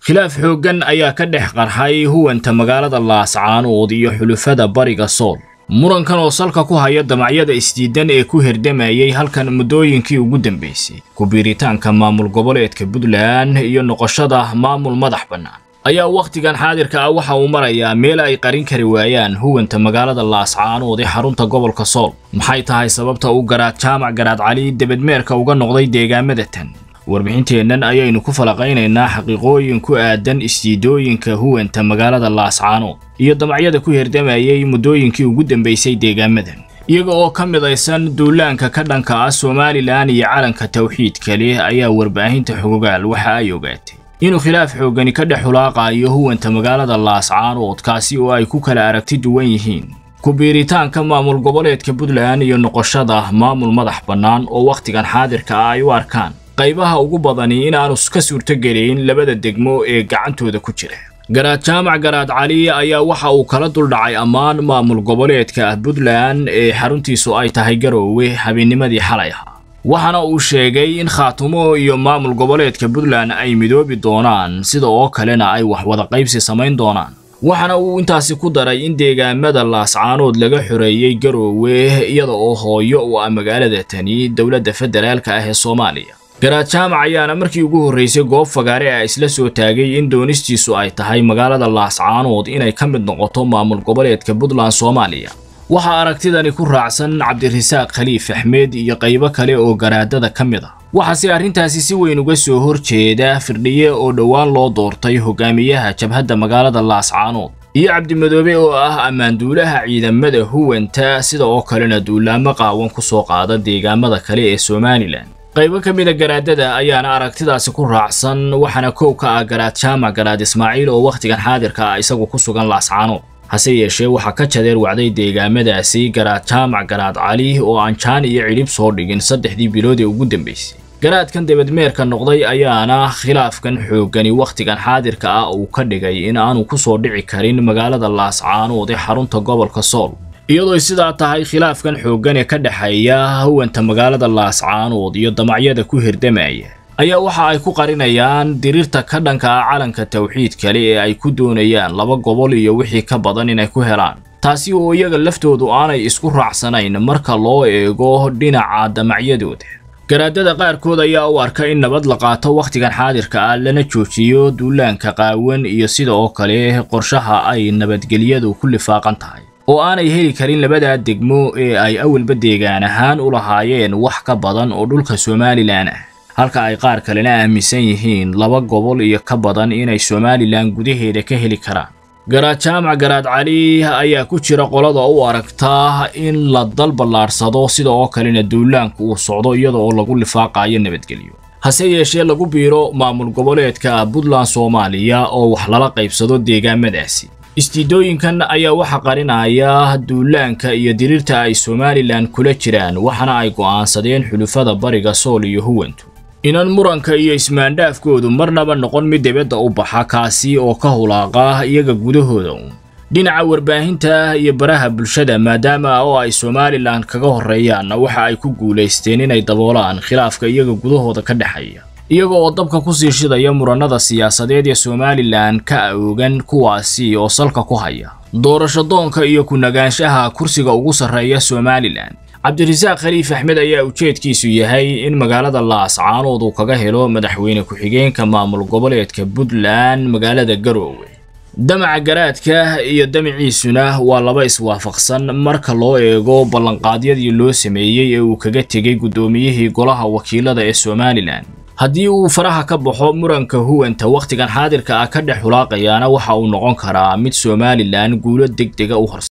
khilaaf xooggan ayaa ka dhex qarxay huwanta magaalada laascaanood iyo xulufada bariga sool murankan oo salka ku haya damacyada isdiidan ee ku herdamayay halkan muddooyinkii ugu dambaysay ku-biiritaanka maamul goboleedka puntland iyo noqoshada maamul madax bannaan ayaa wakhtigan xaadirka ah waxa uu marayaa meel ay qarin kari waayaan huwanta magaalada laascaanood ee xarunta gobolka sool maxay tahay sababta uu garaad jaamac garaad cali debedmeerka uga noqday deegaamada tan warbixinteennan ayaynu ku falaqaynaynaa xaqiiqooyin ku aadan isdiidooyinka huwanta magaalada laascaanood iyo damacyada ku herdamayay muddooyinkii ugu dambaysay deegaamadan iyaga oo ka midaysan duulaanka ka dhanka ah somalilan iyo calanka tawxiidka leh ayaa warbaahinta xogogaal waxa ay ogaatay inuu khilaaf xooggani ka dhex hulaaqayo huwanta magaalada laascaanood kaasi oo ay ku kala aragti duwan yihiin ku-biiritaanka maamul goboleedka puntland iyo noqoshada maamul madax bannaan oo wakhtigan xaadirka ah ay u arkaan qaybaha ugu badani inaanu ka suurtogelayn labada degmo ee gacantooda ku jira garaad jaamac garaad cali ayaa waxa uu kala duldhacay ammaan maamul goboleedka puntland ee xaruntiisu ay tahay garoowe habeennimadii xalay ahaa waxaana uu sheegay in khaatumo iyo maamul goboleedka puntland ay midoobi doonaan sida oo kalena ay wax wada qaybsi samayn doonaan waxaana uu intaasi ku daray in deegaamada laascaanood laga xoreeyey garoowe iyada oo hooyo u ah magaalada tani dowladda federaalka ah ee soomaaliya garaad jaamac ayaana markii ugu horraysay goob fagaare ah isla soo taagay in doonistiisu ay tahay magaalada laascaanood inay ka mid noqoto maamul goboleedka puntland soomaaliya waxaa aragtidani ku raacsan cabdirasaaq khaliif axmed iyo qaybo kale oo garaadada ka mid ah waxaase arrintaasi si weyn uga soo horjeeda firdhiye oo dhowaan loo doortay hogaamiyaha jabhadda magaalada laascaanood iyo cabdimadoobe oo ah ammaanduulaha ciidamada huwanta sida oo kalena duulaamo qaawan ku soo qaada deegaamada kale ee somalilan qaybo ka mida garaadada ayaana aragtidaasi ku raacsan waxaana kow ka ah garaad jaamac garaad ismaaciil oo wakhtigan xaadirka ah isagu ku sugan laascaanood hase yeeshee waxaa ka jadeer wacday deegaamadaasi garaad jaamac garaad cali oo aan jaan iyo cidhib soo dhigin saddexdii bilood ee ugu dambaysay garaadkan debedmeerka noqday ayaana khilaafkan xooggani wakhtigan xaadirka ah uu ka dhigay in aanu ku soo dhici karin magaalada laascaanood ee xarunta gobolka sool iyadoo sidaa tahay khilaafkan xooggan ee ka dhexeeya huwanta magaalada laascaanood iyo damacyada ku hirdamaya ayaa waxa ay ku qarinayaan diriirta ka dhanka ah calanka tawxiid kale ee ay ku doonayaan laba gobol iyo wixii ka badan inay ku helaan taasi oo iyaga laftoodu aanay isku raacsanayn marka loo eego dhinaca damacyadooda garaadada qaarkood ayaa u arka in nabad la qaato wakhtigan xaadirka ah lana joojiyo duulaanka qaawan iyo sida oo kale qorshaha ay nabadgelyadu ku lifaaqan tahay oo aanay heli karin labadaa degmo ee ay awalba deegaan ahaan u lahaayeen wax ka badan oo dhulka somalilan ah halka ay qaar kalena aaminsan yihiin laba gobol iyo ka badan inay somalilan gudaheeda ka heli karaan garaad jaamac garaad cali ayaa ku jira qolada u aragtaa in la dal ballaadhsado sida oo kalena duulaanku uu socdo iyada oo lagu lifaaqayo nabadgelyo hase yeeshee lagu biiro maamul goboleedka puntland soomaaliya oo wax lala qaybsado deegaamadaasi istiidooyinkan ayaa waxa qarinaya duulaanka iyo diriirta ay somalilan kula jiraan waxaana ay go'aansadeen xulufada bariga sool iyo huwantu inan muranka iyo ismaandhaafkoodu marnaba noqon mid dibadda u baxa kaasi oo ka hulaaqa iyaga gudahooda uun dhinaca warbaahinta iyo baraha bulshada maadaama oo ay somalilan kaga horreeyaanna waxa ay ku guulaysteen inay daboolaan khilaafka iyaga gudahooda ka dhexeeya iyaga oo dabka kusii shidaya murannada siyaasadeed ee somalilan ka oogan kuwaasi oo salka ku haya doorasho doonka iyo ku-nagaanshaha kursiga ugu sarreeya somalilan cabdirasaaq khaliif axmed ayaa ujeedkiisu yahay in magaalada laascaanood uu kaga helo madaxweyne ku-xigeenka maamul goboleedka puntland magaalada garoowe damaca garaadka iyo damaciisuna waa laba iswaafaqsan marka loo eego ballanqaadyadii loo sameeyey ee uu kaga tegey guddoomiyihii golaha wakiilada ee somalilan haddii uu faraha ka baxo muranka huwanta wakhtigan xaadirka ah ka dhex hulaaqayaana waxa uu noqon karaa mid somalilan guulo deg dega u horsa